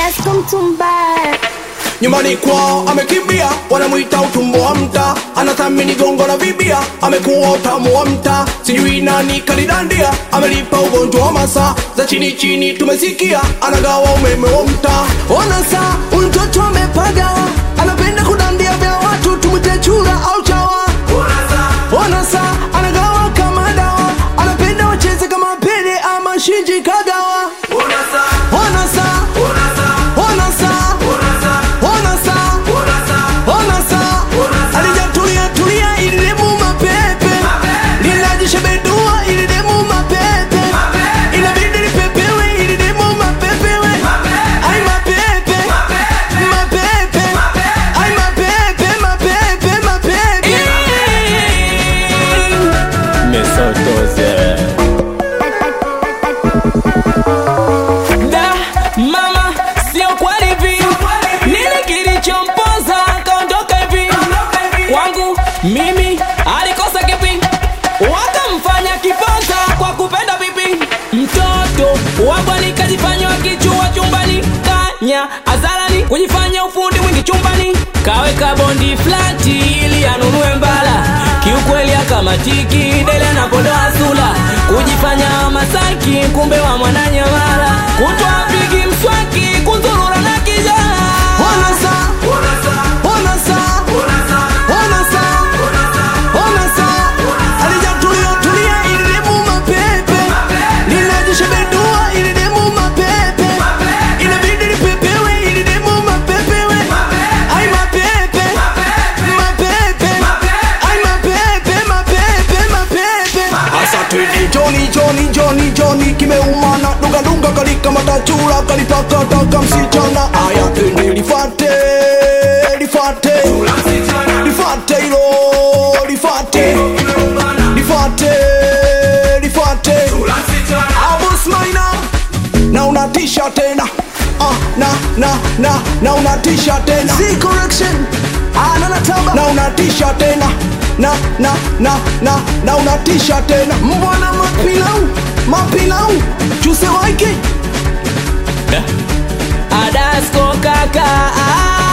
Adasko Mtumbaya. nyumbani kwao amekimbia, wanamwita utumbo wa mta, anathamini gongo la vibia, amekuwa utamu wa mta, sijui nani kalidandia, amelipa ugonjwa wa masaa za chini chini, tumesikia anagawa umeme wa mta. Ona saa huyu mtoto amepagawa, anapenda kudandia vya watu, tumwite chura au chawa. Ona saa anagawa kama dawa, anapenda wacheze kama Pele ama Shinji Kagawa. Ona saa, ona saa, ona saa ona saa alijatulia tulia ili demu mapepe linajishebedua ili demu mapepe inabidi lipepewe ili demu mapepewe ai mapepe mapepe ai mapepe mapepe mapepe Mesotoze. Da, mama, sio kweli hivi. Nini kilichompoza akaondoka hivi? Kwangu mimi alikosa kipi? Wakamfanya kiponza kwa kupenda vipi? Mtoto wabwani kajifanya wakichua chumbani, kanya azarani kujifanya ufundi mwingi chumbani, kaweka bondi flati ili anunue mbala. Kiukweli akamatiki dele anapodoa sula, kujifanya Masaki kumbe wa mwananyamala, kutwa pigi mswaki kunzurura na kijana ona saa ona saa ona saa ona saa alijatulia tulia ili demu mapepe linajishebedua ili demu mapepe inabidi lipepewe ili demu mapepewe ai mapepe mapepe ai mapepe mapepe mapepe asa twende joni joni joni joni kimeumana dunga dunga kalika matachura kalipakataka msichana aya twende lifate lifate lifate ilo lifate lifate lifate abusmaina na unatisha tena ah, na na na na unatisha tena Z correction ananatamba na unatisha tena na na na na na unatisha tena mbwana mapilau mapilau chuse waiki Adasko kaka ah.